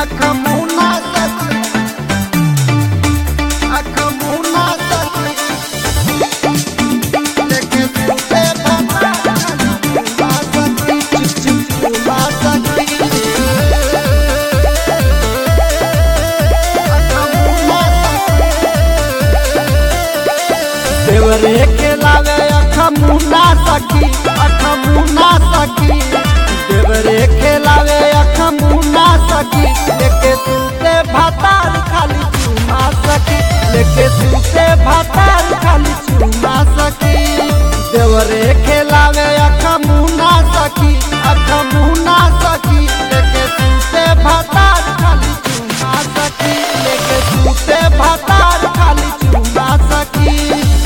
अख मुना सखी अख मुना सखी लेके सुते भता मुना सखी चुप चुप मुना सखी अख मुना सखी देवरे के लावे अख मुना सखी अख मुना सखी देवरे के लावे अख मुना सखी लेके सुते भातार खाली चुमा सखी लेके सुते भातार खाली चुमा सखी देवरे के लावे अख मुना सखी अख मुना सखी लेके सुते भातार खाली चुमा सखी लेके सुते भातार खाली चुमा सखी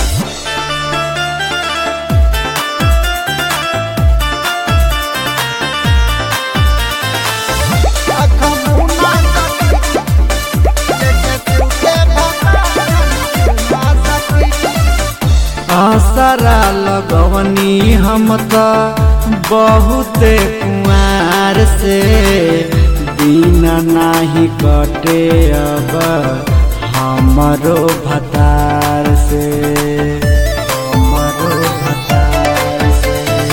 अख मुना सखी लेके सुते भातार चुमा सखी आसरा लगवनी हम त बहुते कुआर से दिन नाही कटे अब हमरो भतार से हमरो भतार से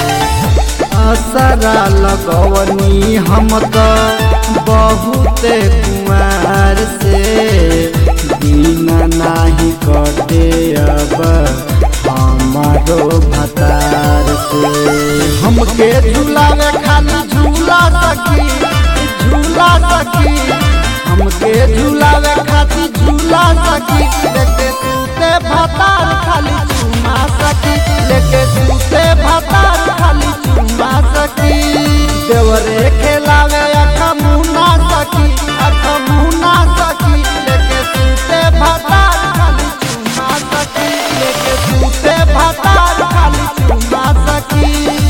असरा लगवनी हम त बहुते कुआर से दिन नाही कटे अब हमारो भतार से हमके झूलावे खाली झूला सकी झूला सकी हमके झूलावे खाली झूला सकी लेके सूते भतार खाली चुमा सकी लेके सूते भतार खाली चुमा सकी देवरे खेलावे अख मुना सकी अख मुना सकी लेके सूते भतार खाली चुमा सकी लेके सूते भतार खाली चुमा सकी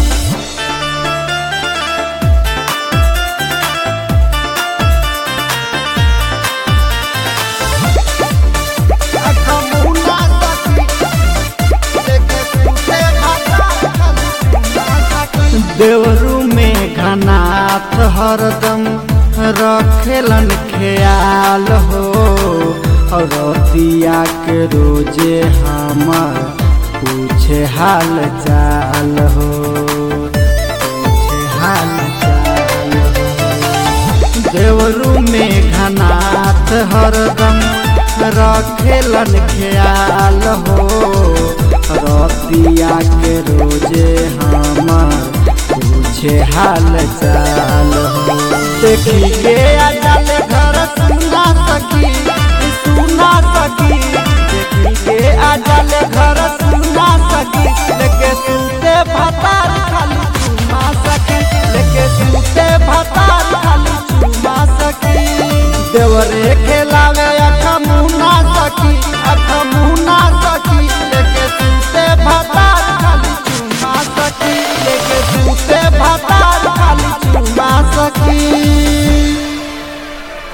अख मुना सखी लेके सूते भतार खाली चुमा सकी देवरू में घनाथ हरदम रखेलन ख्याल हो और रतिया के रोजे हमर पूछे हाल चाल हो पूछे हाल चाल हो देवरू में घनाथ हरदम रखेलन ख्याल हो रतिया के रोजे हमर पूछे हाल चाल हो देखी के अजल घर सुना सकी सुना सकी देखी के अजल घर सुना सकी लेके सूते भतार खाली चुमा सकी लेके सूते भतार खाली चुमा सकी देवरे खेलावे